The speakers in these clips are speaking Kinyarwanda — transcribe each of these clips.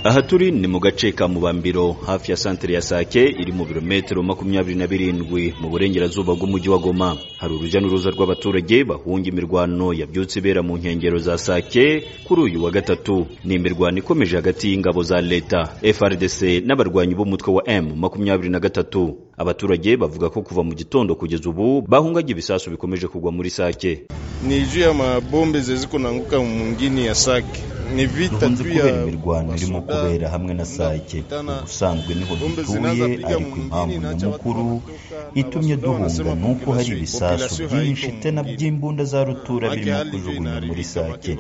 aha turi ni mu gace ka mubambiro hafi ya santere ya sake iri mu birometero makumyabiri na birindwi mu burengerazuba bw'umujyi wa goma hari urujya n'uruza rw'abaturage bahunga imirwano yabyutse ibera mu nkengero za sake kuri uyu wa gatatu ni imirwano ikomeje hagati y'ingabo za leta frdc n'abarwanyi b'umutwe wa m makumyabiri na gatatu abaturage bavuga ko kuva mu gitondo kugeza ubu bahungaga ibisasu bikomeje kugwa muri sake ni juu ya mabombe zezikunanguka mu mngini ya sake ni vita dukunze juu kubera ya imirwano irimo kubera hamwe na sake ubusanzwe niho dutuye ariko impamvu nyamukuru itumye duhunga ni uko hari ibisasu byinshi tena by'imbunda za rutura birimo kujugunya muri sake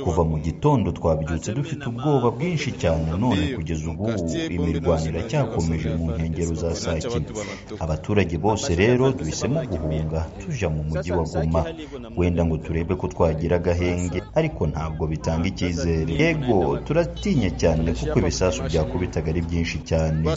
kuva mu gitondo twabyutse dufite ubwoba bwinshi cyane none kugeza ubu imirwano iracyakomeje mu nkengero za sake abaturage bose rero duhisemo guhunga tuja mu mujyi wa goma wenda ngo turebe ko twagira agahenge ariko ntabwo bitanga icyizere yego turatinya cyane kuko ibisasu byakubitaga ari byinshi cyane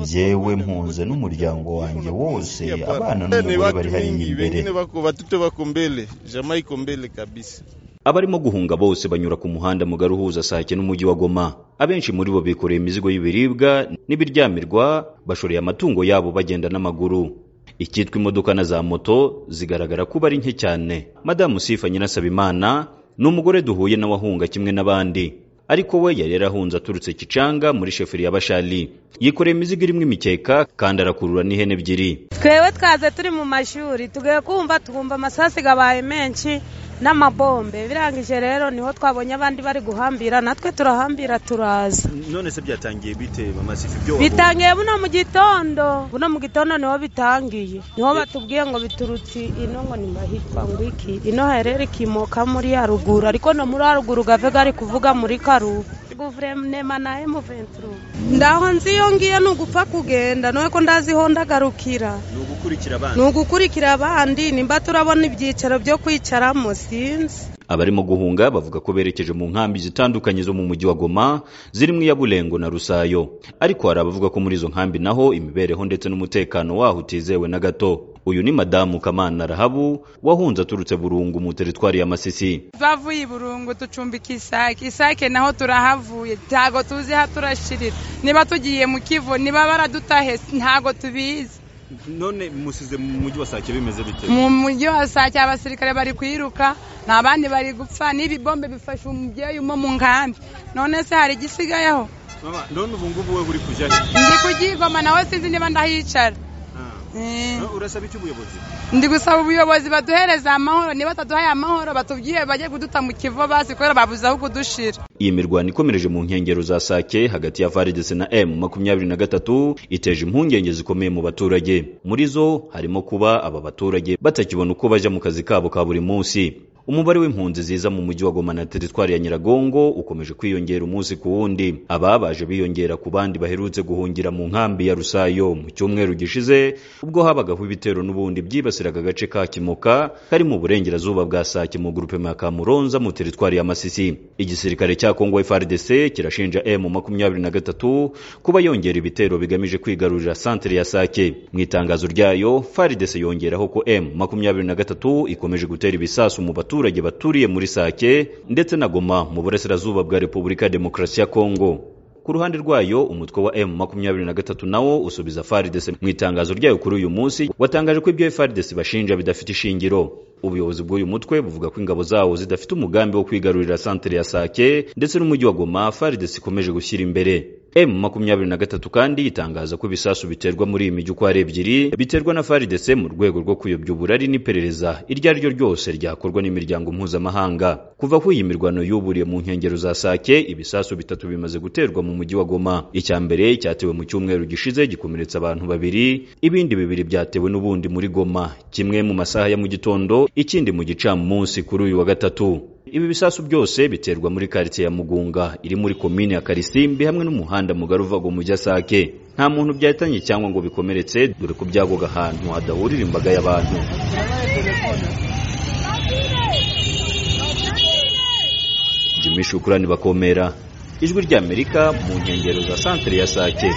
jyewe mpunze n'umuryango wanjye wose abana n'umugore bari hariya imbere batuto bako mbele jamaa iko mbele kabisa abarimo guhunga bose banyura ku muhanda mugari uhuza sake n'umujyi wa goma abenshi muri bo bikoreye imizigo y'ibiribwa n'ibiryamirwa bashoreye amatungo yabo bagenda n'amaguru icyitwa imodoka na za moto zigaragara kuba ari nke cyane madamu sifa nyirasabimana ni umugore duhuye n'abahunga kimwe n'abandi ariko we yari yarahunze aturutse kicanga muri sheferi ya bashali yikoreye imizigo irimo imikeka kandi arakurura n'ihene ebyiri twebwe twaze turi mu mashuri tugiye kumva twumva amasasi abaye menshi n'amabombe birangije rero niho twabonye abandi bari guhambira natwe turahambira turaza none se byatangiye bite mama sifa bitangiye buno mu gitondo buno mu gitondo niho bitangiye niho batubwiye ngo biturutse ino ngo ni mahitwa ngo iki ino herere ikimoka muri ya ruguru ariko no muri ya ruguru gave gari kuvuga muri karubu guverinoma na emu ndaho nzi iyo ngiyo ni ugupfa kugenda noneho ko ndazi ho ndagarukira ni ugukurikira abana ni ugukurikira abandi nimba turabona ibyicaro byo kwicaramo sinzi abarimo guhunga bavuga ko berekeje mu nkambi zitandukanye zo mu mujyi wa goma zirimo iya bulengo na rusayo ariko hari abavuga ko muri izo nkambi naho imibereho ndetse n'umutekano waho utizewe na gato uyu ni madamu kamana rahabu wahunze aturutse burungu mu teritwari ya masisi bavuye i burungu ducumbika isake isake naho turahavuye ntabwo tuzi aho turashirira niba tugiye mu kivu niba baradutahe ntabwo tubizi none musize mu mujyi wa sake bimeze bite mu mujyi wa sake abasirikare bari kwiruka nta bandi bari gupfa n'ibi bombe bifashe umubyeyi umo mu nkambi none se hari igisigayeho none ubu ngubu we uri kujya ndi kugigoma nawe sinzi niba ndahicara Eh. urasaba iki ubuyobozi ndi gusaba ubuyobozi baduhereze amahoro niba bataduhaye amahoro batubwiye bajye kuduta mu kivu basi kubera babuze aho kudushira iyi mirwano ikomereje mu nkengero za sake hagati ya faridese na m makumyabiri na gatatu iteje impungenge zikomeye mu baturage muri zo harimo kuba aba baturage batakibona uko bajya mu kazi kabo ka buri munsi umubare w'impunzi ziza mu mujyi wa goma na teritwari ya nyiragongo ukomeje kwiyongera umunsi ku wundi aba baje biyongera ku bandi baherutse guhungira mu nkambi ya rusayo mu cyumweru gishize ubwo habagaho ibitero n'ubundi byibasiraga agace ka kimoka kari mu burengerazuba bwa sake mu grupema ya kamuronza mu teritwari ya masisi igisirikare cya kongo frdc kirashinja m makumyabiri na gatatu kuba yongera ibitero bigamije kwigarurira santere ya sake mu itangazo ryayo frdc yongeraho ko m makumyabiri na gatatu ikomeje gutera ibisasu mu baturage baturiye muri sake ndetse na goma mu burasirazuba bwa repubulika ya demokarasi ya kongo ku ruhande rwayo umutwe wa m makumyabiri na gatatu nawo usubiza fardc mu itangazo ryayo kuri uyu munsi watangaje ko ibyo fardc bashinja bidafite ishingiro ubuyobozi bw'uyu mutwe buvuga ko ingabo zawo zidafite umugambi wo kwigarurira santere ya sake ndetse n'umujyi wa goma fardc ikomeje gushyira imbere m makumyabiri na gatatu kandi itangaza ko ibisasu biterwa muri iyi mijyi uko ari ebyiri biterwa na fardc mu rwego rwo kuyobya uburari n'iperereza iryo ari ryo ryose ryakorwa n'imiryango mpuzamahanga kuva kuri iyi mirwano yuburiye mu nkengero za sake ibisasu bitatu bimaze guterwa mu mujyi wa goma icya mbere cyatewe mu cyumweru gishize gikomeretsa abantu babiri ibindi bibiri byatewe n'ubundi muri goma kimwe mu masaha ya mu gitondo ikindi mu gicamunsi kuri uyu wa gatatu ibi bisasu byose biterwa muri karitsiye ya mugunga iri muri komini ya karisimbi hamwe n'umuhanda mugari uva mu mujyi sake nta muntu byahitanye cyangwa ngo bikomeretse dore ko byagoga ahantu hadahurira imbaga y'abantu jimmy shukurani bakomera ijwi ry'amerika mu nkengero za santere ya sake